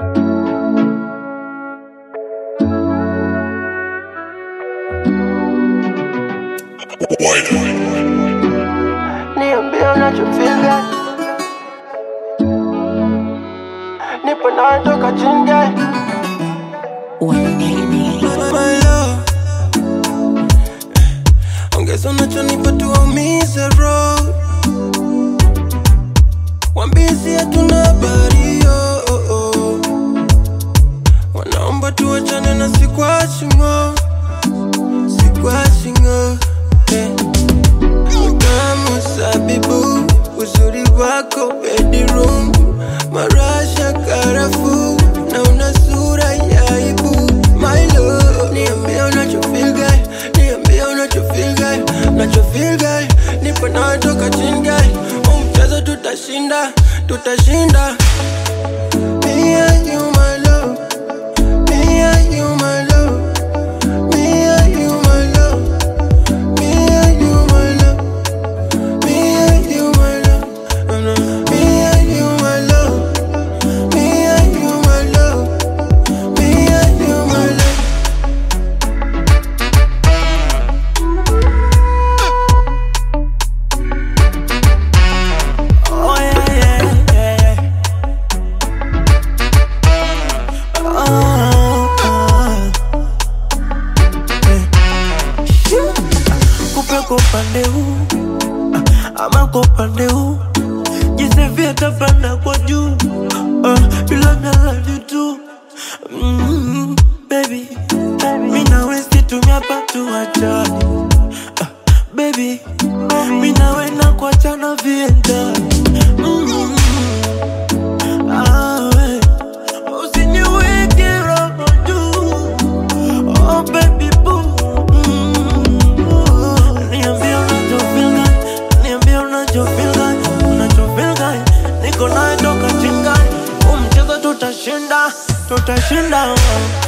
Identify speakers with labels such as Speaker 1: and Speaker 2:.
Speaker 1: Niambie unachofeel Nipo nawe toka chinga
Speaker 2: My love. Ongeza unachonipa tuumize roho wambizi hatuna habari oh, oh, oh. wanaomba tuachane na sikwachingo sikwachingo eh. Utamu sabibu uzuri wako bedroom marasha karafu na una sura ya aibu my love niambie unachofeel guy niambie unachofeel guy unachofeel guy nipo nawe toka chini guy huu mchezo tutashinda tutashinda Me and you, my love. Me and you, my love. Me and you, my love. Me and you, my love. Me and you, my love. No, no. Me and you, my love. Me and you, my love. Me and you, my love.
Speaker 3: Oh yeah, yeah, yeah, yeah. Oh, oh. Yeah. Kupe kwa upande huu ama kwa upande huu jisevia tapanda kwa juu uh, bila nalani tu mm, baby mi nawe situmia patu wachani uh, baby mi nawe na kuachana viendani mm, ah, we. Usiniweke roho juu Oh baby boo Mm. Niambie unachofeel gani Niambie unachofeel gani Unachofeel gani Niko nawe toka chingani Huu mchezo tutashinda Tutashinda